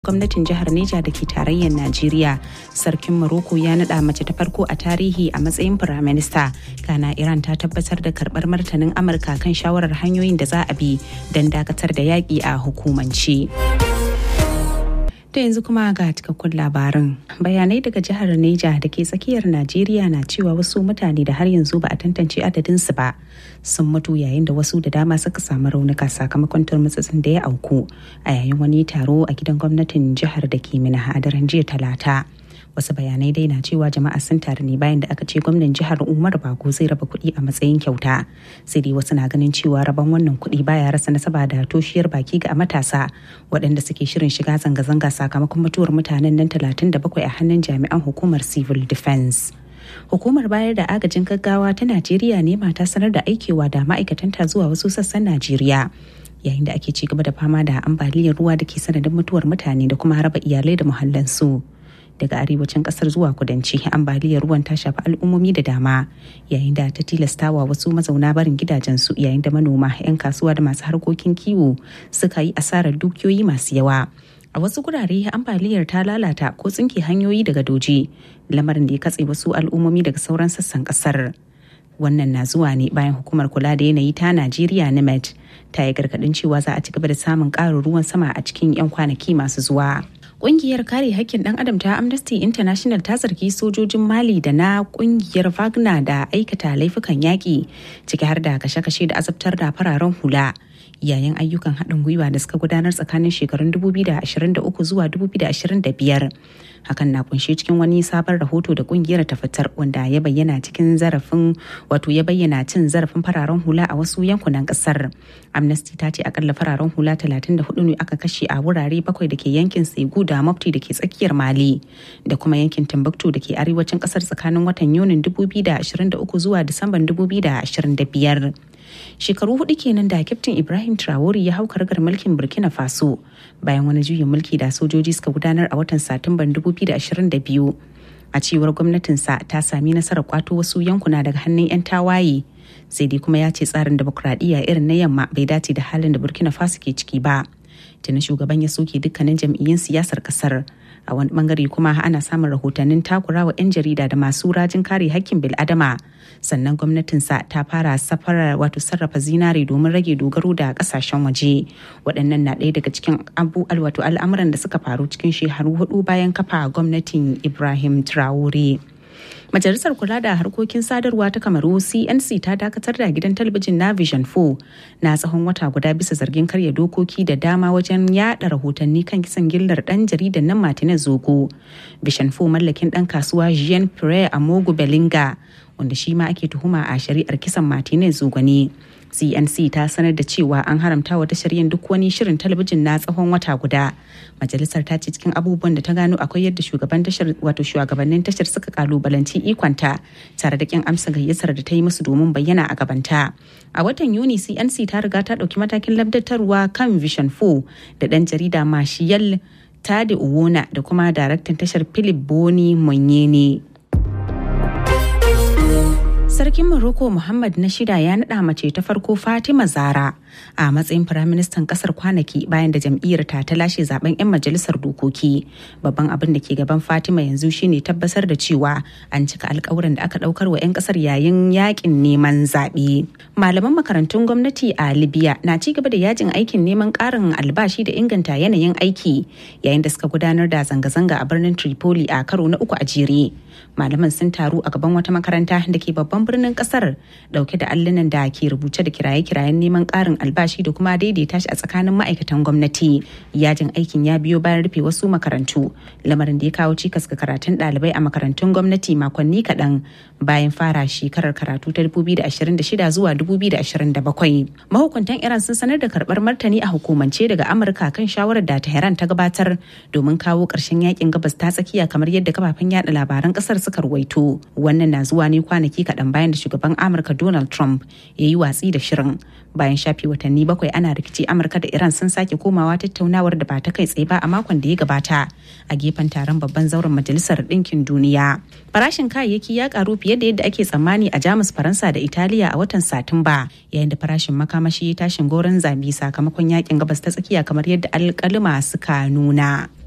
gwamnatin jihar Neja da ke tarayyar Najeriya. Sarkin Morocco ya naɗa mace ta farko a tarihi a matsayin firaminista. Kana Iran ta tabbatar da karɓar martanin Amurka kan shawarar hanyoyin da za a bi don dakatar da yaƙi a hukumance. To yanzu kuma ga cikakkun labarin. Bayanai daga jihar Neja da ke tsakiyar Najeriya na cewa wasu mutane da har yanzu ba a tantance adadinsu ba sun mutu yayin da wasu da dama suka samu raunuka sakamakon turmutsutsun da ya auku a yayin wani taro a gidan gwamnatin jihar da ke mina a daren jiya talata. wasu bayanai dai na cewa jama'a sun taru ne bayan da aka ce gwamnan jihar umar bago zai raba kuɗi a matsayin kyauta sai dai wasu na ganin cewa raban wannan kuɗi baya rasa nasaba da toshiyar baki ga matasa waɗanda suke shirin shiga zanga-zanga sakamakon mutuwar mutanen nan 37 a hannun jami'an hukumar civil defense hukumar bayar da agajin gaggawa ta najeriya ne mata sanar da aikewa da ma'aikatanta zuwa wasu sassan najeriya yayin da ake ci gaba da fama da ambaliyar ruwa da ke sanadin mutuwar mutane da kuma haraba iyalai da muhallansu. daga arewacin kasar zuwa kudanci ambaliyar ruwan ta shafi al'ummomi da dama yayin da ta tilastawa wasu mazauna barin gidajensu yayin da manoma 'yan kasuwa da masu harkokin kiwo suka yi asarar dukiyoyi masu yawa a wasu gurare ambaliyar ta lalata ko tsinke hanyoyi daga doji lamarin da ya katse wasu al'ummomi daga sauran sassan kasar wannan na zuwa ne bayan hukumar kula da yanayi ta najeriya nimet ta yi gargadin cewa za a ci gaba da samun ƙarin ruwan sama a cikin 'yan kwanaki masu zuwa Ƙungiyar kare hakkin ɗan adam ta Amnesty International ta zargi sojojin Mali da na ƙungiyar Wagner da aikata laifukan yaƙi ciki har da kashe-kashe da azabtar da fararen hula. yayin ayyukan haɗin gwiwa da suka gudanar tsakanin shekarun 2023 zuwa 2025 hakan na kunshe cikin wani sabon rahoto da kungiyar ta fitar wanda ya bayyana cikin zarafin wato ya bayyana cin zarafin fararen hula a wasu yankunan kasar amnesty ta ce akalla fararen hula 34 ne aka kashe a wurare bakwai da ke yankin segu da mafti da ke tsakiyar mali da kuma yankin timbuktu da ke arewacin kasar tsakanin watan yunin 2023 zuwa disamban 2025 shekaru hudu kenan da kyaftin ibrahim traore ya hau karagar mulkin burkina faso bayan wani juyin mulki da sojoji suka gudanar a watan satumban 2022 a cewar gwamnatinsa ta sami nasarar kwato wasu yankuna daga hannun 'yan tawaye sai dai kuma ya ce tsarin demokuraɗiyya irin na yamma bai dace da halin da burkina faso ke ciki ba tuni shugaban ya soke dukkanin jam'iyyun siyasar kasar a wani bangare kuma ana samun rahotannin takurawa 'yan jarida da masu rajin kare hakkin bil'adama sannan gwamnatinsa ta fara safarar wato sarrafa zinare domin rage dogaro da kasashen waje waɗannan na ɗaya daga cikin abu wato al'amuran da suka faru cikin shekaru hudu bayan kafa gwamnatin ibrahim traore Majalisar Kula da Harkokin Sadarwa ta Kamaru CNC ta dakatar da gidan talabijin na Vision 4 na tsawon wata guda bisa zargin karya dokoki da dama wajen yada rahotanni kan kisan gillar dan jaridan nan Martinez Zogo. Vision 4 mallakin dan kasuwa Jean Pierre Amogu Belinga wanda shi ma ake tuhuma a shari'ar kisan Martinez Zogo ne. cnc ta sanar da cewa an haramta wa tashar yin duk wani shirin talabijin na tsawon wata guda majalisar ta ce cikin abubuwan da ta gano akwai yadda shugaban tashar wato shugabannin tashar suka kalubalanci ikonta tare da kin amsa gayyatar da ta yi musu domin bayyana a gabanta a watan yuni cnc ta riga ta dauki matakin labdatarwa kan vision 4 da dan jarida mashiyal tade uwona da kuma daraktan tashar philip boni monyene Sarkin Morocco Muhammad na shida ya naɗa mace ta farko Fatima Zara a matsayin firaministan ƙasar kwanaki bayan da jam'iyyar ta ta lashe zaben 'yan majalisar dokoki. Babban abin da ke gaban Fatima yanzu shine tabbatar da cewa an cika alkawuran da aka ɗaukar wa 'yan ƙasar yayin yakin neman zaɓe. Malaman makarantun gwamnati a Libya na ci gaba da yajin aikin neman ƙarin albashi da inganta yanayin aiki yayin da suka gudanar da zanga-zanga a birnin Tripoli a karo na uku a jere. Malaman sun taru a gaban wata makaranta da ke babban birnin kasar dauke da allunan da ke rubuce da kiraye-kirayen neman karin albashi da kuma daidaita shi a tsakanin ma'aikatan gwamnati yajin aikin ya biyo bayan rufe wasu makarantu lamarin da ya kawo cikas ga karatun ɗalibai a makarantun gwamnati makonni kaɗan bayan fara shekarar karatu ta 2026 zuwa 2027 mahukuntan iran sun sanar da karɓar martani a hukumance daga amurka kan shawarar da tehran ta gabatar domin kawo ƙarshen yakin gabas ta tsakiya kamar yadda kafafen yada labaran ƙasar suka ruwaito wannan na zuwa ne kwanaki kaɗan bayan da shugaban amurka donald trump ya yi watsi da shirin bayan shafe watanni bakwai ana rikici amurka da iran sun sake komawa tattaunawar da ba ta kai tsaye ba a makon da ya gabata a gefen taron babban zauren majalisar ɗinkin duniya farashin kayayyaki ya karu fiye da yadda ake tsammani a jamus faransa da italiya a watan satumba yayin da farashin makamashi ya tashin goron zabi sakamakon yakin gabas ta tsakiya kamar yadda alkalima suka nuna